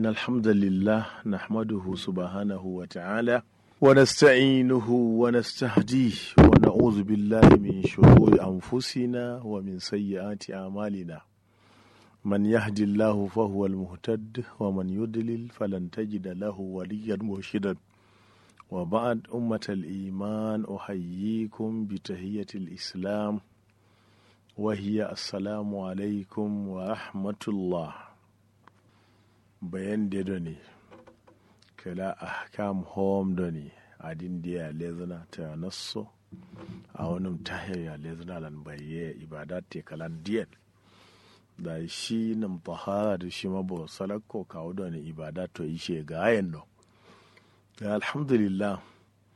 الحمد لله نحمده سبحانه وتعالى ونستعينه ونستهديه ونعوذ بالله من شرور أنفسنا ومن سيئات أعمالنا من يهدي الله فهو المهتد ومن يضلل فلن تجد له وليا مرشدا وبعد أمة الإيمان أحييكم بتهية الإسلام وهي السلام عليكم ورحمة الله bayan da ne kala ahkam home da ne adin da ya lezana ta nasso a wani tahir ya lezana lan baye ibada te kalan diyan da shi nan tahara da shi mabo salakko kawo da ne ibada to ishe ga ayan no alhamdulillah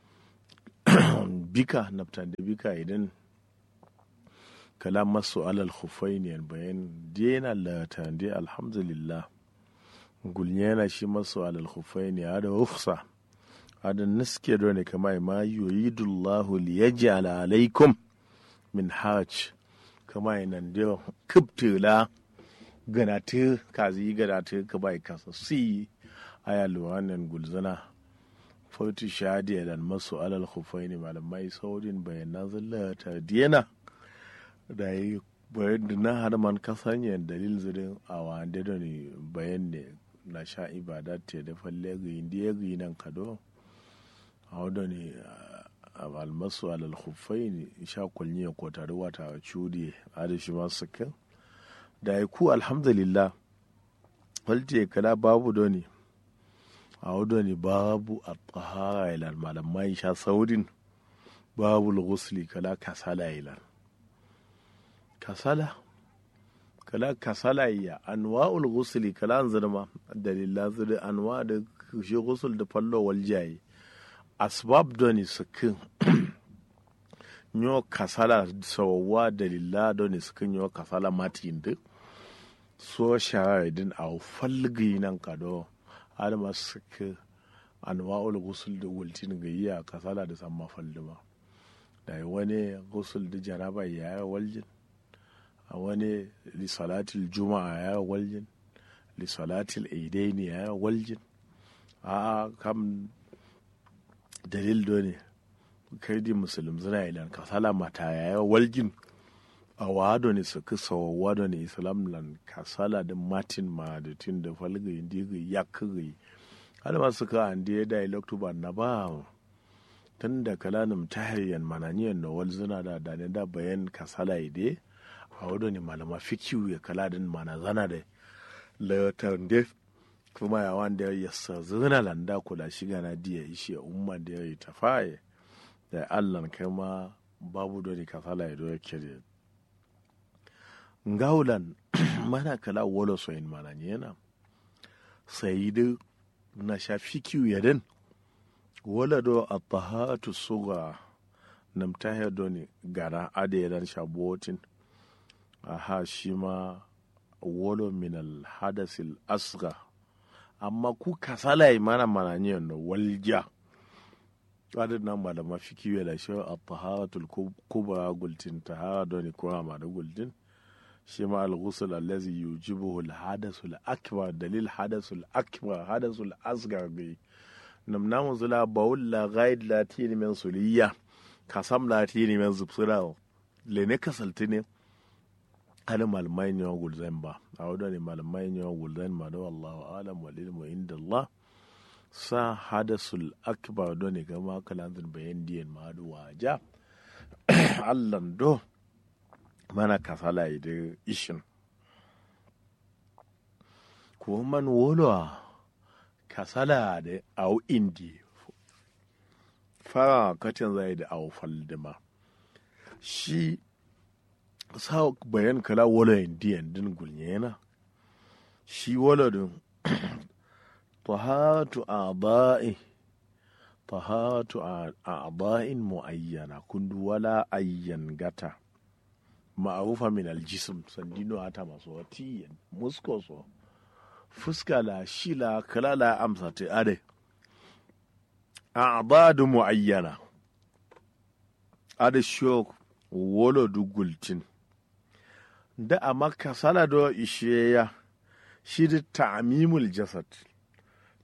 bika naftan da bika idan kalam masu alal khufaini bayan dena la tande alhamdulillah gulnyana shi masu alal khufaini hada rufsa hada naske do ne kama ma yuridullahu liyaj'al alaikum min hajj kama nan da kubtula ganatu kazi ganatu ka bai kasa si aya luwanan gulzana fauti shadi dan masu alal khufaini malamai saudin bayanan zallata diyana da yi bayan da na har man kasanya dalil zirin a wanda da ne bayan ne na sha ibada te da falle ga indiya ga nan kado a wadda ne almasu alal khufai ne sha kulni ko tare wata cudi a da shi masu kan da ya ku alhamdulillah walte kala babu da ne a wadda ne babu a tsahara ilan malamai sha saurin babu ghusli kala kasala ilan kasala kala kasala ya anwa'ul ghusli kala an zama dalila zuri anwa da shi ghusl da fallo wal jayi asbab doni sukin nyo kasala sawawa dalila doni sukin nyo kasala matin duk so shara din a falgi nan kado alma sukin anwa'ul ghusl da wultin ga iya kasala da samma fallima da wani ghusl da jaraba ya waljin a wani lissalatil juma'a ya waljin lissalatil aidaini ya waljin a kam dalil do ne kai di musulun zina ilan kasala mata ya waljin a wado ne su kisa wado ne islam lan kasala da martin ma da tin da falgayi digi ya kagayi har ma suka an da ya dialog ba na ba tun da kalanin tahiriyan mananiyan na walzina da da da bayan kasala ide a wadda ne malama fikiyu ya kala din mana zana da layotar da kuma ya wanda ya sa zina landa kula shiga na diya ishe umma da ya yi tafaye da allan kai ma babu da ne kasala ya doya kere ngaulan mana kala wolo soyin mana yana sai da na sha fikiyu ya din wala do a tahatu suga namtahir do ne gara adayaran shabotin aha shi ma wolo min alhadasil asga amma ku kasala yi mana mana ne no walja adin nan ba da mafi kiwe da shi a taharatul kubra gultin tahara don ko ma da gultin shi ma al-ghusl allazi yujibuhu al-hadasul akbar dalil hadasul akbar hadasul asgar gai nam namu zula bawul la ghaid la tini min suliya kasam la tini min zubsira le ne kasalti ne hali malamai ne wa gulzan ba a wadda ne malamai ne wa gulzan ma da wallahu alam wal ilmu inda Allah sa hadasul akbar do ne gama kalanzin bayan diyan ma da waja Allah do mana kasala da ishin ko man wolo kasala da au indi fara katin zai da au faldima shi sa bayan kala wala indiyan din gulnyena shi wala din tahatu a'da'i tahatu a'da'in muayyana kundu wala ayyan gata ma'arufa min aljism sandino ata maso watiyan musko so fuska la shila kala la amsa te ade a'dadu muayyana ade shok wolo dugultin da a makka sala do ishe ya shi da ta'amimul jasad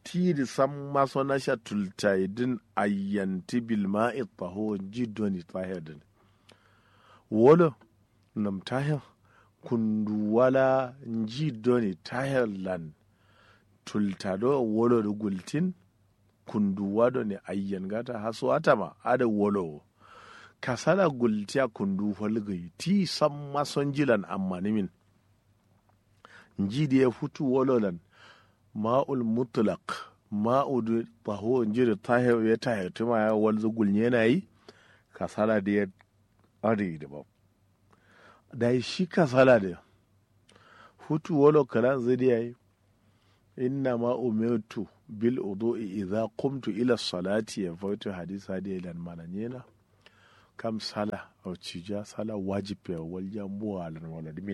ti da san maso na sha tultaidin ayyanti bil ma'i taho jidoni tahir wolo nam tahir kundu wala jidoni tahir lan tultado wolo da gultin kundu wado ne ayyan gata haso atama ada wolo kasala gultiya kundu holgai ti san mason jilan amma nimin jidi ya futu wololan ma'ul mutlaq ma'udu taho jiri tahir ya tahir tuma ya walzu gulnye na yi kasala da ya ari da ba da shi kasala da futu wolo kalan zai ya yi inna ma umirtu bil udu'i idza qumtu ila salati ya fautu hadisa da ilan mananyena kam sala au cija sala wajib ya waljan buwa lan waladimin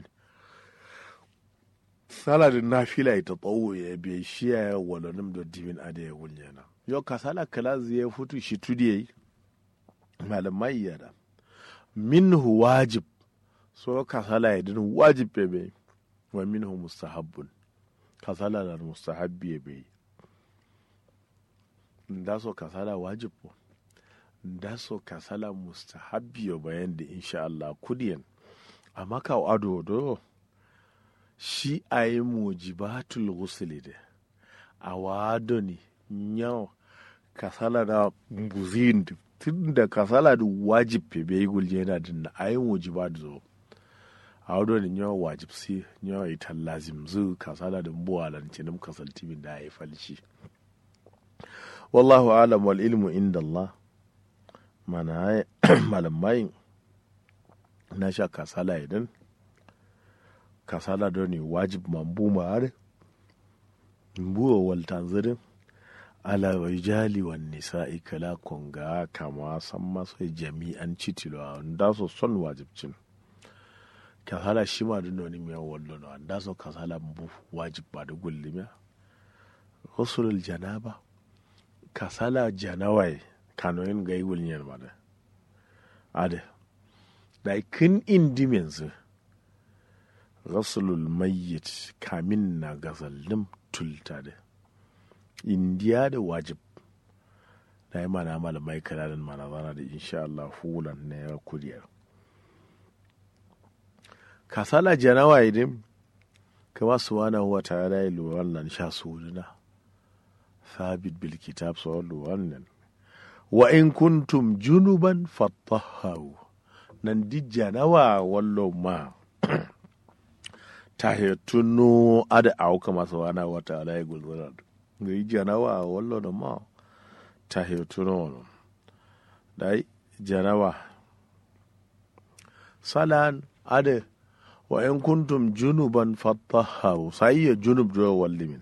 sala da nafila ita tsawo ya biya shi ya walanin da dibin ada ya wunyana yau ka sala kala ya futu shi tudi yayi malamai ya da minhu wajib so ka sala ya din wajib ya bai wa minhu mustahabbun ka sala da mustahabbi ya bai da so ka sala wajib ko da so ka sala mustahabbi ya bayan da insha Allah kudiyan amma ka ado do shi a yi mujibatul ghusli da a wado ne yau kasala da buzin tun da kasala da wajib pe bai gulje yana dinna a yi mujibat zo a wado ne yau wajib si yau ita lazim zu kasala da mbuwa lancinin kasaltimin da ya yi falshi wallahu alam wal ilmu inda Allah mana malamai na sha kasala idan kasala do ni wajib mambu maare mbuo wal tanzirin ala rijali wan nisa'i kala konga kama san maso jami'an citilo nda so son wajibcin kasala shi ma dun ni miya wallo no nda so kasala mbu wajib ba da gullimiya usulul janaba kasala janawai kanoyin ga yi wulniyar ma da ade da kin indi yanzu rasulul mayyit kamin na gazallim tulta da indiya da wajib na yi mana malamai kananan mana zana da insha Allah hulan na ya kuriyar kasala janawa idan kama su wana huwa tare da ilu wannan sha suruna sabit bil kitab su wannan wa in kuntum junuban fattaharu nan di janawa wallo ma ta tunu ada auka masu wana wata alayi gulzura ga yi janawa wallo da ma ta tunu wani da janawa salan ada wa in kuntum junuban fattaharu sai ya junub da wallimin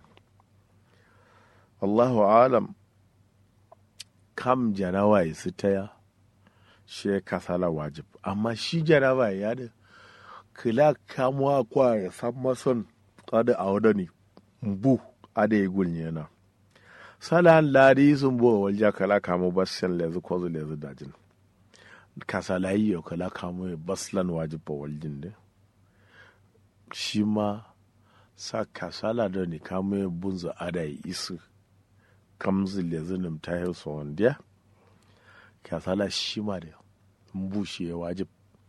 Allahu alam kam janawa ya su taya shi kasala wajib amma shi janawa ya da kila kamuwa kwa ya san mason kada a wada ne bu ada ya gulnye na salan ladi sun bo walja kala kamu basan lezu kwazo lezu dajin kasala yi yau kala kamu ya baslan wajib ba waljin ne shi ma sa kasala da ne kamu ya bunza ada ya isu kamzu lezu nim ta yi so wanda kasala shi ma da mbu shi ya wajib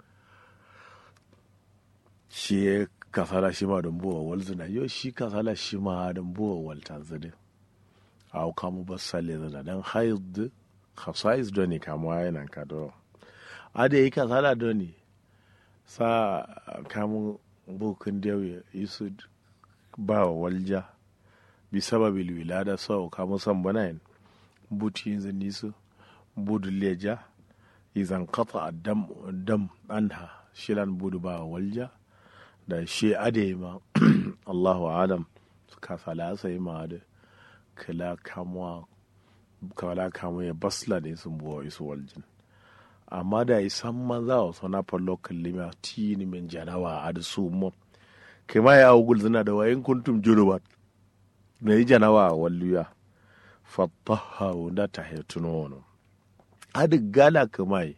shi ya kasala shi ma don buwa wal zina yau shi kasala shi ma don buwa wal tanzini a kamu ba sale zina don haid khasais don ne kamuwa yana ka do a da yi kasala don ne sa kamun bukin da yi su ba wa walja bi sababil wilada sau kamun san bana yin buti yin zini su budu leja izan kafa dam dam anha shilan budu ba walja da shi ade ma Allahu adam ka fala sai ma da kala kamwa kala kamwa ya basla ne sun buwa isu waljin amma da isan maza wa sana fallo kallima tini min janawa a da su mu kai ma ya ugul zina da wayin kuntum jurubat na yi janawa a walluya fattaha da ta hetuno wani adi gala kamai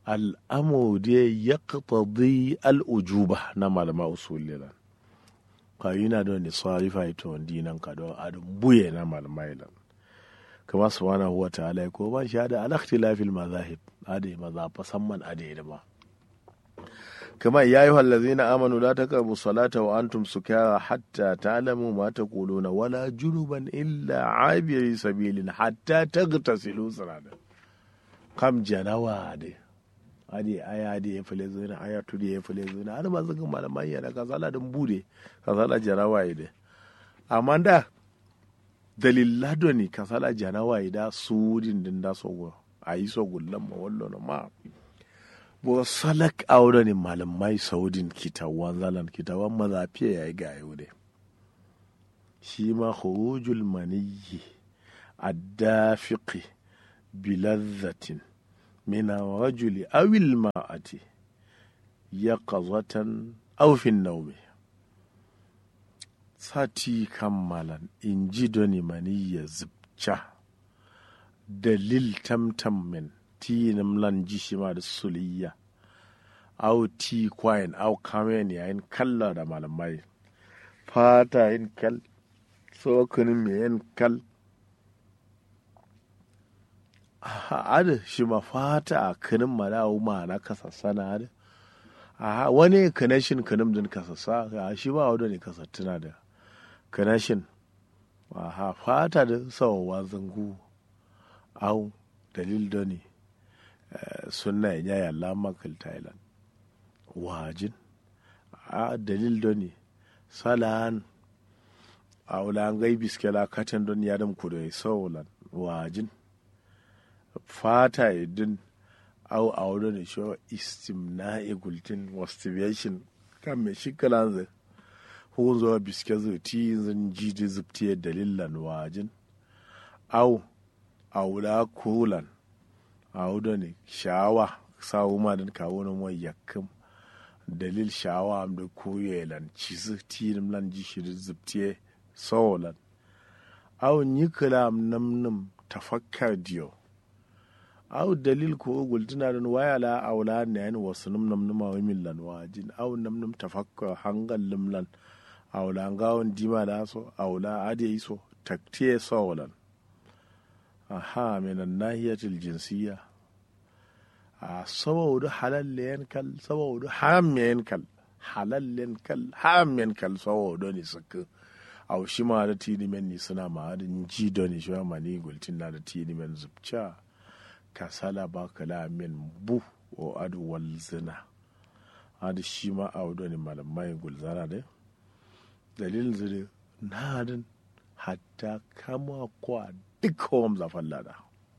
al'amu da ya ƙaƙaɗi al'ujuba na malama usulilan kayina don ni sarifa ito dinan ka don adun buye na malmailan kama subhanahu wa ta'ala ko ban sha da al-ikhtilafil mazahib ade maza fasamman ade da ba كما يا أيها الذين آمنوا لا تقربوا الصلاة وأنتم سكارى حتى تعلموا ما تقولون ولا جنبا إلا عابري سبيل حتى تغتسلوا صلاة كم جنوا دي adi aya da ya fale zuna aya tu da ya fale zuna ana ma zaka malaman yana ka sala dan bude ka sala jarawa ide amma da dalilla do ni ka sala jarawa ida sudin din da so ayi so gullan ma wallo ma bo salak aure ne malamai saudin kitawan zalan kitawan mazafiya ya yi ga yau dai shi ma khurujul maniyyi addafiqi bilazzatin min rajuli awil ma'ati yaqazatan aw fi nawmi sati kammalan in ji doni maniyya zubca dalil tamtam min tinim lan jishima da suliya au ti kwain au kamen yayin kalla da malamai fata yin kal tsokanin mai yin kal ada shi ma fata a kanin malawu ma na kasassa da a wani kanashin kanin din kasassa a shi ba wadda ne kasattuna da kanashin a fata da sawawa zangu au dalil da ne sunna ya yaya lamakal thailand wajin a dalil do ne salan a wulan gai biskela katan don yadam kudo saulan wajin fata idin au a wurin ne shi istimna igultin masturbation kan mai shi kalan hun zuwa biske zuti zan ji da zubtiye dalilan wajin au a wula kulan awudo ne shawa sawu ma den ka wono mo yakkum dalil shawa am de kuyelan cisu tinim lan ji shi zubtiye solan aw nyikala am nam nam tafakkar diyo aw dalil ko gultuna don waya la awla ne an wasu num nam num wa millan wajin aw nam nam tafakkar hangal limlan awla ngawon dima da so awla ade so taktiye solan aha min nahiyatil jinsiyya a saboda halallen kal saboda harammen kal halallen kal harammen kal saboda ni suka au shi ma da tini men ni suna ma da ji da ni shi ma ni gultin na da tini men zubca ka sala ba kala men bu o adu wal zina adu shi ma au da ni malamai gulzana da dalilin zuri na din hatta kama kwa duk hom zafan lada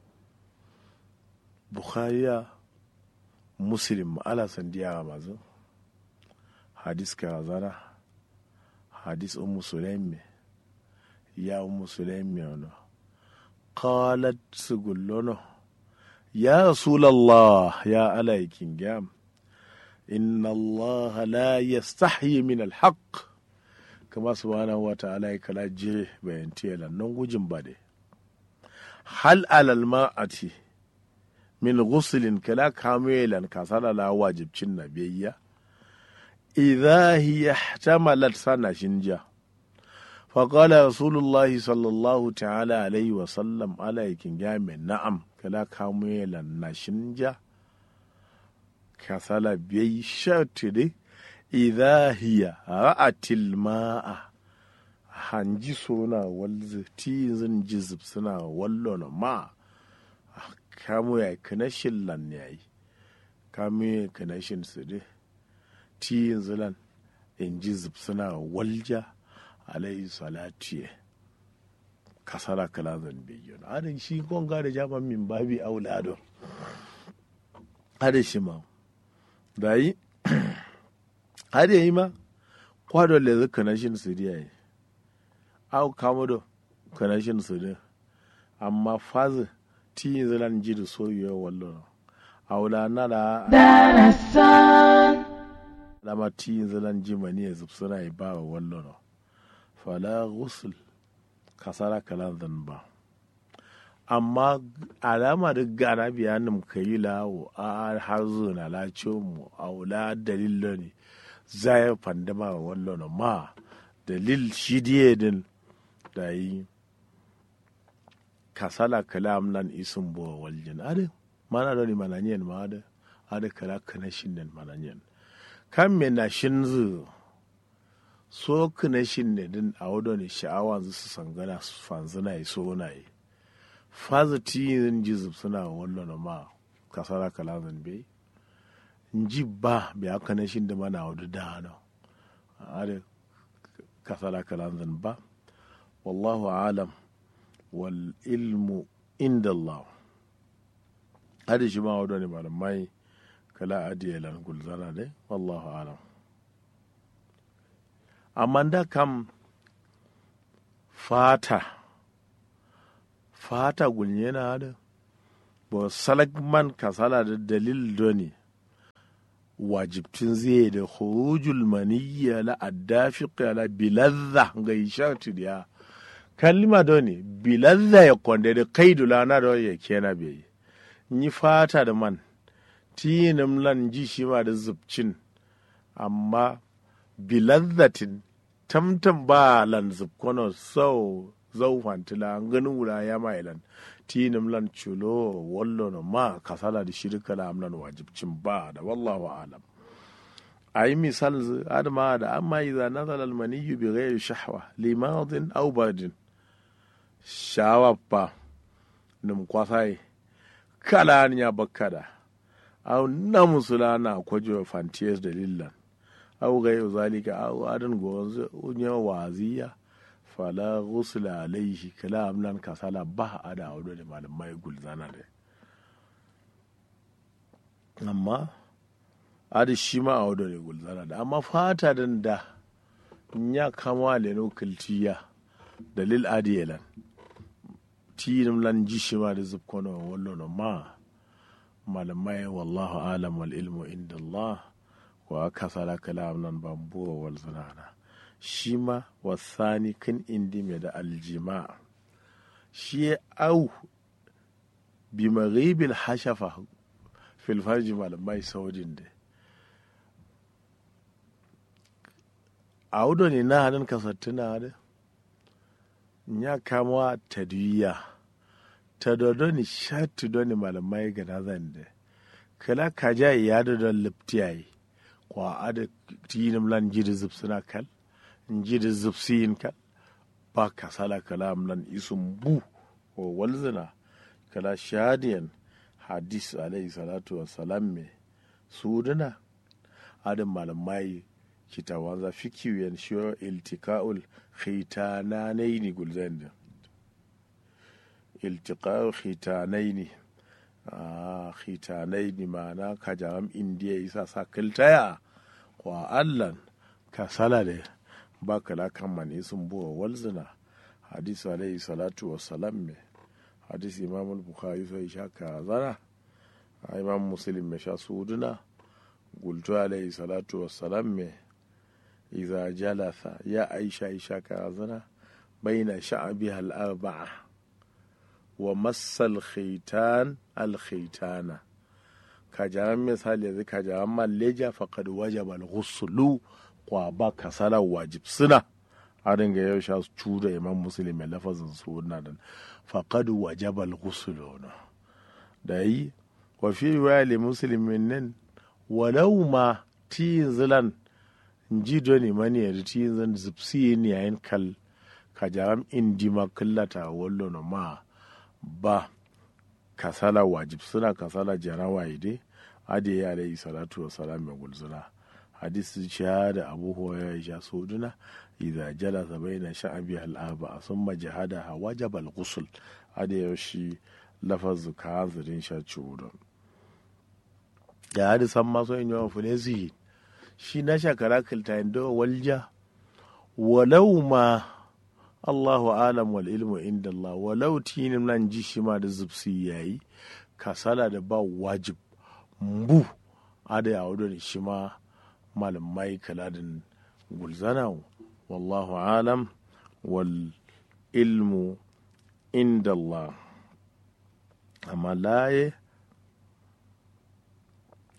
bukhariya muslim ala sandiya mazu hadis karazana hadis ummu sulaimi ya ummu sulaimi ono qalat sugullono ya rasulallah ya alaikin gam inna allah la yastahyi min alhaq kama subhanahu wa ta'ala ya kala jire bayan tiyala nan gujin ba dai hal alal ma'ati min ghuslin kala kamilan kasala la wajibcin nabiyya idha hiya ihtamalat sana shinja فقال رسول الله صلى الله تعالى عليه وسلم على جامع نعم كلا كاميلا نشنجا كسلا بي شرط إذا هي رأت الماء hanji suna walzi tizin jizib suna wallon ma kamu ya kanashin lan ya yi kamu ya kanashin su dai tiyin zilan in jizib suna walja alayhi salatu ya kasara kala zan bayyana adin shi gonga da jaman min babi aulado adin shi ma da yi adin yi ma kwado le zai kanashin su diya yi au kamudo kanashin su din amma fazi tiyin zilan ji da soyuwa wallo aula na da dama tiyin zilan ji mani ya zub suna yi ba wa wallo no fala ghusl kasara kalan zan ba amma alama da gana biyanin ka yi lawo a har zuna lace mu aula dalilo ne zai fandama wa wallo no ma dalil shi diye din da yi kasala kalam nan isun bo waljin ade mana doni mananyen ma ade ade kala kana shin nan mananyen kan me na shin zu so kana shin ne din a wado ne sha'awa zu su sangana su fanzuna yi so na yi faza tiyin jizub suna wallo ma kasala kalam zan bai nji ba bi aka na shin da mana wadu da hano ade kasala kalam zan ba wallahu alam wal ilmu inda Allah hadi shi ma wadda ne malamai kala adiye lan gulzana dai wallahu alam amma da kam fata fata gulnye na da ba salakman kasala da dalil doni wajibtin zai da khurujul maniyya la addafiq la biladha ga ishatu ya kalima doni biladha ya konde da kaidu lana da ya kena bai yi fata da man tinim lan ji shi ma da zubcin amma biladhatin tamtam ba lan zubkono sau zau fantila ganin wula ya ma ilan tinim lan chulo wallo no ma kasala da shirka la amlan wajibcin ba da wallahu alam ayi misal adama da amma idza nazala al maniyyu bi ghairi shahwa limadin aw badin shawa pa num kwasai kala ya bakkada aw na musulana kwajo fantiyas dalilan aw ghayru zalika aw adan gonzo unya waziya fala ghusla alaihi kala amlan kasala ba a da wado da malamai gulzana da amma adi shi ma a wado da gulzana da amma fata dan da ya kama da no kiltiya dalil adiyelan tinim lan ji shi ma da zubkono wallo no ma malamai wallahu alam wal ilmu inda Allah wa kasala kalam nan bambuwa wal zanana shi ma wasani kan indi mai da aljima shi au bi maghibil hashafa fil farji malamai saudin da audo ne na hannun kasattuna da ya kama tadwiya ta dodo ni shatu doni malamai ga nazan da kala kaja ya da don liptiyayi kwa ada tinim lan jiri zub suna kal njidi zubsiyin kal ba kasala kalam nan isum bu o walzina kala shadiyan hadis alayhi salatu wassalam me suduna adam malamai kitawanza fikiyen shiyo iltika'ul khitananaini gulzanda iltiqa'ul khitanaini ah khitanaini ma'ana kajaram indiya isa sa kiltaya kwa allan kasala da ba kala kan mani sun buwa walzina hadisi alayhi salatu wa salam me hadisi imam bukhari sai sha ka zana imam muslim me sha suduna gultu alayhi salatu wa salam me idza jalasa ya aisha isha ka zana baina sha'biha al-arba'a wa massal khitan al-khitana kajaran misali yanzu kajaran malleja faqad wajaba al-ghuslu kwa ba kasala wajib suna a dinga yau sha su da imam muslim mai lafazin su na da faqad wajaba al-ghusl da yi wa fi riwaya li muslimin nan walau ma ti zilan ji doni mani ya ti zan zipsi ni yayin kal ka jaram indi ma kallata wallo no ma ba kasala wajib suna kasala jarawa ide ade ya alayhi salatu wa salam mai gulzuna hadisi shahada abu huwa ya sha soduna idza jalasa baina sha'abi al-arba'a thumma jahadaha wajaba al-ghusl ada yaushe lafazu ka hanzarin sha ciwo da hadisan masu yin yawan funesi shi na shakara kiltayin da walja walau ma Allahu alam wal ilmu inda Allah walau tinin nan ji shi ma da zubsi yayi kasala da ba wajib mbu ada ya wadda shi ma malamai kaladin gulzana wallahu alam wal ilmu inda Allah amma laye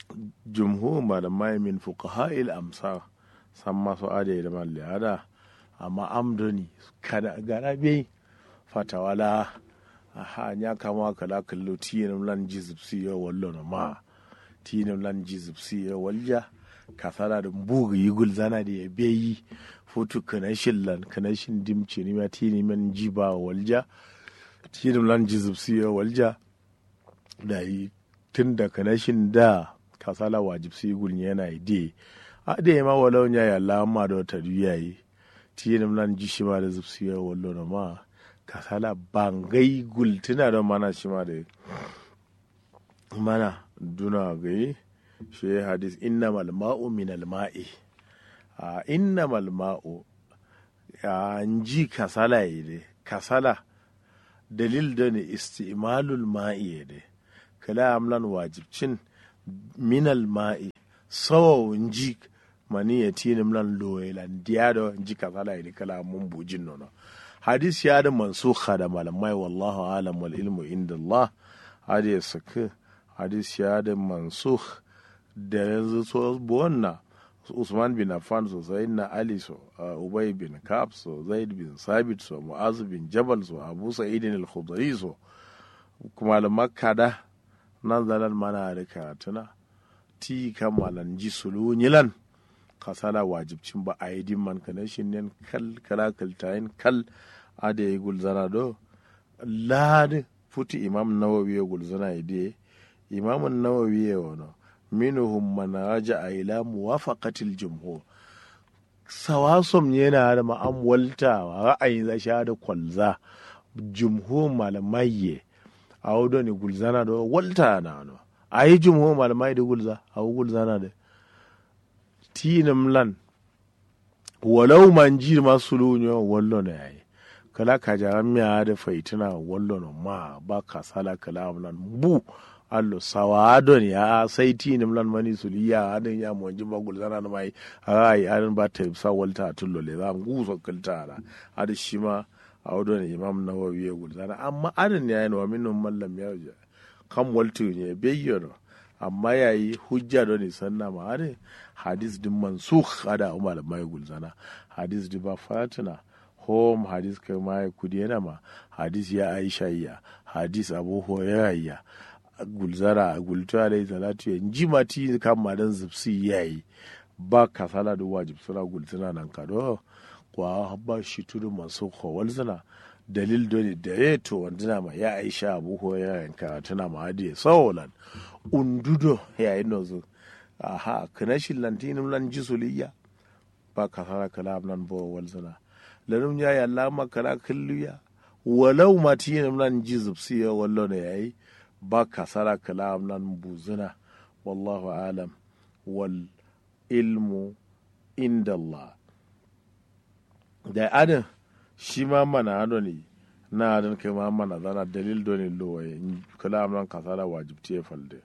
jumhur malamai min fuqaha'il amsar san masu ada da mallada amma amdoni kada gara bai fatawala aha nya kama kala kallo tiyin lan jizipsi ya wallo na ma tiyin lan jizipsi ya walja kasara da bugu yigul zana da ya bai fotu kanashin lan kanashin dimce ni ma tiyin man jiba walja tiyin lan jizipsi ya walja da yi tun da kanashin da kasala wajibsi yigul yana ide a da ma walau nya ya lamma da wata yi tiyin lan jishi ma da zipsi ya wallo na ma kasala bangai gultuna da mana shi ma da mana duna gai shi hadis inna malma'u min alma'i a inna malma'u a ji kasala yi de kasala dalil da ne istimalul ma'i de kala amlan wajibcin min alma'i sawa ji mani ya tini mlan loyelan diya da ji kasala yi de kala mun bujin nono hadis ya da mansukha da malamai wallahu alam wal ilmu inda Allah hadi ya saki hadis ya da mansukh da yanzu so buwanna Usman bin Affan so na Ali so Ubay bin Ka'ab so Zaid bin Sabit so Mu'az bin Jabal so Abu Sa'id al-Khudri so kuma da Makka da nan zalan mana da karatuna ti kamalan ji sulu nyilan kasala wajibcin ba a yi dimman kana shi ne kal kala kaltayin kal ada ya gulzana do lad futi imam nawawi ya gulzana ide imam nawawi ya wano minuhum man raja ila muwafaqatil jumhur sawasom yana da ma'amwalta ra'ayin za sha da kwalza jumhur malamai ye a wudo ne gulzana do walta na no a yi jumhur malamai da gulza a gulzana da tinam lan walau man ji masu lunyo wallo na yayi kala ka jaran miya da faitina wallo na ma ba ka sala kala lan bu allo sawa don ya sai tinam lan mani suliya adin ya mo ji bagul zana na mai ai adin ba ta sa walta tullo le zam gu so kalta ala adin shi ma a wadon imam nawawi ya gulzana amma adin ya yi wa minun mallam ya kan waltu ne bayyana amma yayi hujja don isan na ma adin hadis din mansukh ada umar mai gulzana hadis di ba fatina home hadis kai mai kudi yana ma hadis ya aisha ya hadis abu hurairah ya gulzara gulta alai salatu ya ji mati kan madan zipsi yayi ba kasala da wajib suna gultuna nan kado kwa ba shi tudu masu kowal suna dalil doni da ya to wanduna ma ya aisha abu hurairah yanka tana ma hadi sawolan undudo yayin nozo aha kana shi lantinum lan jisuliya ba ka fara kalam nan bo walzana lanum ya ya lama kala kulliya walau matinum lan jizubsiya wallo ne yayi ba ka sara kalam nan buzuna wallahu alam wal ilmu inda Allah da adin shi ma mana ado ne na adin kai ma mana zana dalil doni lowaye kalam nan kasara wajibti ya falde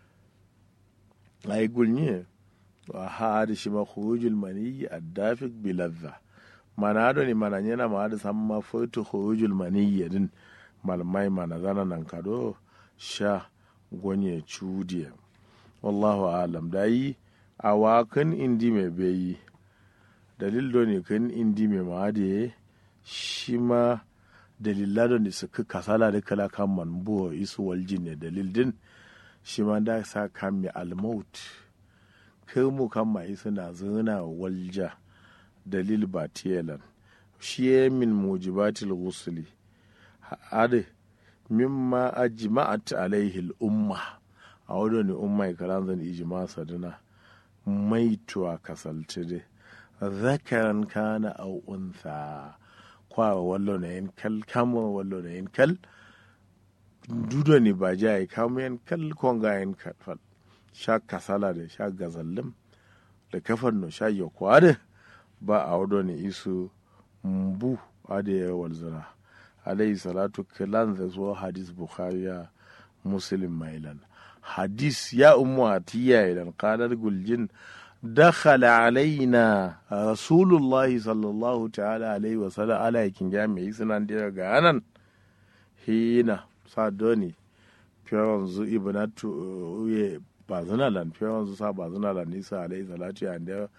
ay gulnye wa haadi shima khurujul mani addafik biladha mana ado ni mana nyena ma ado samma foto khurujul mani din malmai mana zana nan kado sha gonye chudiye wallahu alam dayi awa kan indi me beyi dalil do ne kan indi me ma de shi ma dalila do ne suka kasala da kala kan man buwa isu waljin ne dalil din shi ma da sa kan mi almaut kai mu kan mai suna zana walja dalil ba tiyalan shi ya min mujibatil ghusli ade mimma ajma'at alaihi al-umma a wadda ne umma karan zan ijma saduna maituwa kasalce de zakaran kana au untha kwa wallo na yin kal kamo wallo na yin kal dudo ne ba ja ya kamo yin kal konga yin kal sha kasala da sha gazallim da kafar no sha yakwa da ba a wado ne isu mbu ade ya walzana alayhi salatu kilan da zuwa hadis bukhari ya muslim mailan hadis ya umu atiya idan qalar guljin دخل علينا رسول الله صلى الله تعالى عليه وسلم على yakin jami'i suna da ga anan hina sadoni fiyawan zu ibnatu uye ba zuna lan fiyawan zu sa ba zuna lan nisa alaihi salatu ya da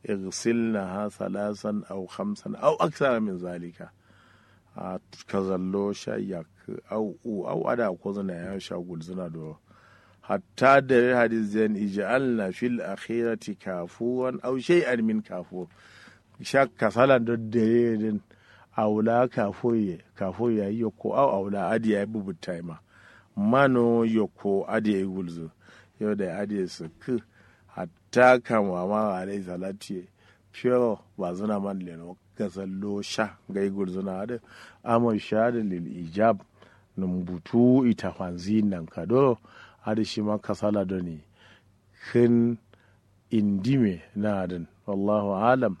igsilnaha salasan aw khamsan aw aksara min zalika a kazallo sha yak au u au ada ko zana ya sha gulzuna do hatta da hadis zan ij'alna fil akhirati kafuwan aw shay'an min kafu sha kasala do dare din awla kafoye kafoye yoko au awla adi ya bubu taima mano yoko adi ya gulzu yau da adi su ku hatta kan wa ma alai salati fiyo ba zuna man leno gazallo sha gai gulzuna da amon sha da lil ijab numbutu ita fanzi nan kado hada shi ma kasala da ne kin indime na adin wallahu alam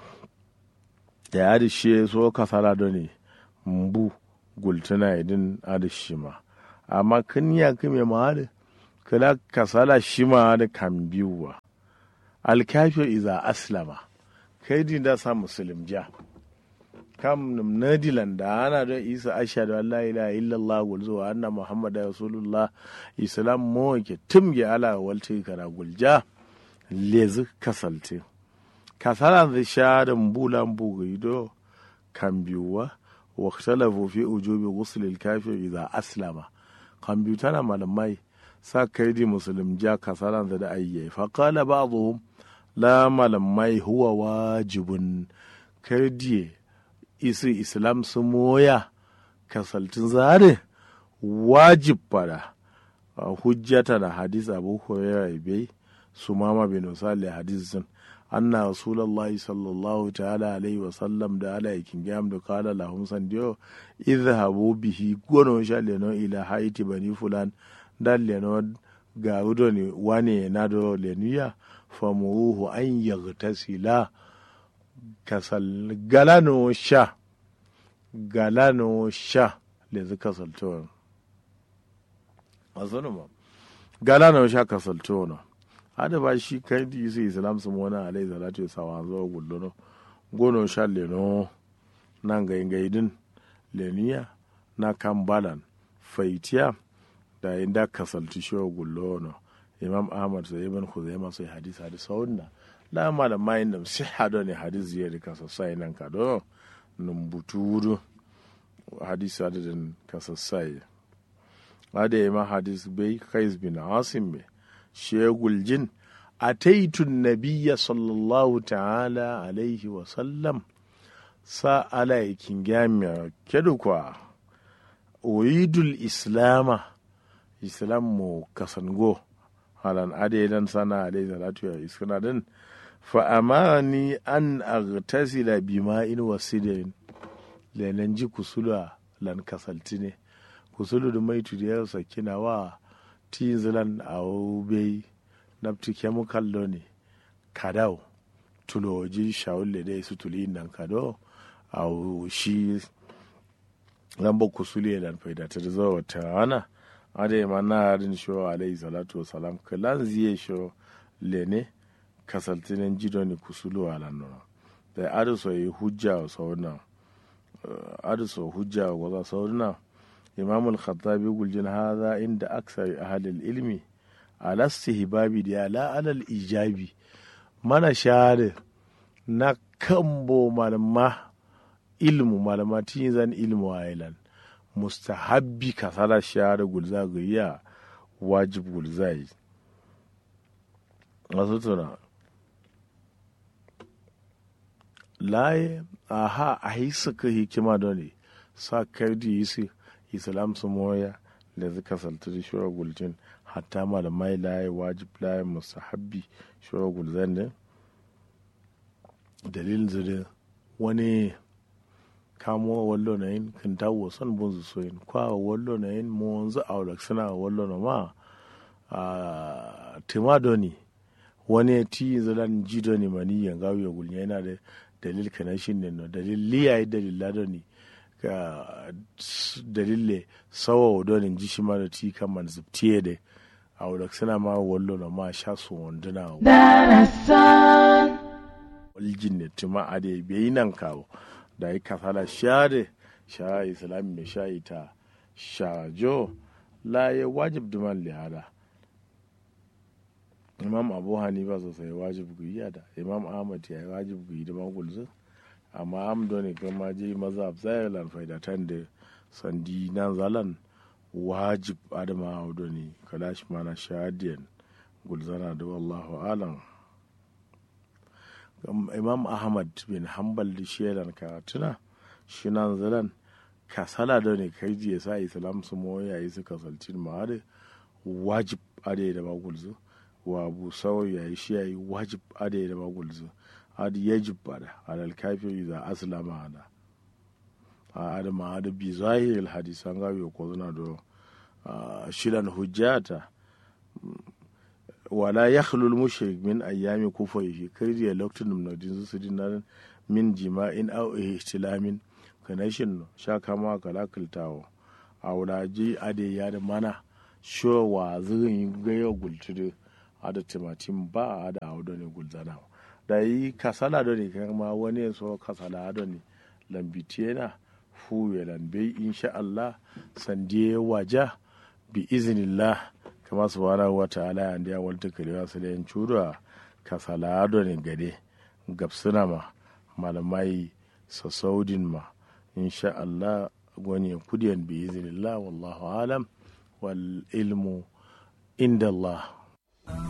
da ya da shi so kasala da ne mbu gultuna idin ada shi ma amma kin ya kime ma da kala kasala shi ma da kan biyuwa alkafir iza aslama kai din da sa musulun ja kam num nadilan da ana don isa ashhadu an la ilaha illallah gulzo wa anna muhammadu rasulullah islam mo ke tumge ala walti kana gulja lezi kasalte kasala da sha da mbulan bugido kan biyuwa wa ikhtalafu fi ujubi ghusl al-kafir idha aslama kan biyu tana malamai sa kai di musulun ja kasala da ayye fa qala ba'dhum la malamai huwa wajibun kardiye isi islam su moya kasaltin zare wajib fada hujjata da hadis abu hurairah bai su mama bin usali hadisin anna rasulullah sallallahu ta'ala alaihi wa sallam da ala yakin gam da kala lahum sandiyo idhabu bihi gono sha leno ila haiti bani fulan dan leno ga ne wane na do lenuya famuruhu an yaghtasila kasal galano sha galano sha le zu kasalto azunu ma galano sha kasalto no hada ba shi kai di su islam su mona alai salatu ya sawa zo gullo gono sha le no nan ga gaidin leniya na kambalan faitiya da inda kasalti shi gullo no imam ahmad sai ibn khuzaimah sai hadis hadis saunna la malam mayin da siha do ne hadis ya rika sosai nan ka do num buturu hadis adadin ka sosai ada imam hadis bai kais bin asim be shegul jin ataitu nabiyya sallallahu ta'ala alaihi wa sallam sa ala yakin gamiya kedu kwa uidul islama islam mu kasango halan adaidan sana alaihi salatu ya iskana din fa amani an aghtasila bima'in wa sidrin lenan ji kusula lan kasalti ne kusulu da mai tudiyar sakina wa tinzilan a bai nafti chemical lo ne kadau tuloji shawulle dai su tuli nan kado a shi lamba kusule lan faida ta zuwa wata rana ade ma na harin sho alayhi salatu wasalam kalan ziye sho lene kasaltinen jido ni kusulu ala no da adu so yi hujja wa sauna adu so hujja wa za sauna imam al-khattabi guljin hadha inda aksar ahli ilmi ala istihbabi da la ala ijabi mana share na kambo malama ilmu malama tin zan ilmu ailan mustahabbi kasala share gulza gayya wajib gulzai masu tuna laye aha a yi suka hikima da ne sa kardi yi su islam su moya da suka salta da shura gulcin hatta malamai laye wajib laye mustahabbi shura gulzan ne dalilin zire wani kamo wallo na yin kan tawo son bun su soyin kwa wallo na yin mo wanzu a wadda suna wallo na ma a timadoni wani ya ti zalan ji doni mani yan gawo ya gulnya yana da dalil kana shi ne no dalil liya yi dalil la doni ka dalile sawa wa doni ji shi ma da ti kan man zubtiye da a wadda suna ma wallo na ma sha su wanduna waljin ne tuma a da bai nan kawo da yi kasala share sha islami mai sha ita shajo la ya wajib duman lihada imam abu hanifa sosai wajib guyi da imam ahmad ya yi wajib guyi da magulzu amma amdo ne kuma je maza zai lan faidatan da sandi nan zalan wajib adama audo ne kalashi mana shahadiyan gulzana da wallahu alam imam ahmad bin hanbal da shelan karatuna shi nan zalan kasala da ne kai ya sa islam su moya yi su kasalcin ma da wajib ade da magulzu wa abu sau ya yi shi ya yi wajib ade da magulzu adi yajib bada alal kafiri za aslama hada a adama hada bi zahiril hadisan gawi ko zuna do shidan hujjata wala yakhlul mushrik min ayyami kufayhi kirdiya lokacin da din su dinar min jima'in aw ihtilamin kanashin sha kama kalakiltawo a wulaji ade ya da mana sho wa zirin gayo gultudu ada timatin ba a da audo ne gulzana da yi kasala do ne kama wani so kasala do ne lambitiye na fuye lambe insha Allah sandiye waja bi iznillah kama subhanahu wa ta'ala ya ndiya walta kalewa su da yin curuwa kasala do ne gade gabsuna ma malamai sasaudin ma insha Allah wani kudiyan bi iznillah wallahu alam wal ilmu inda Allah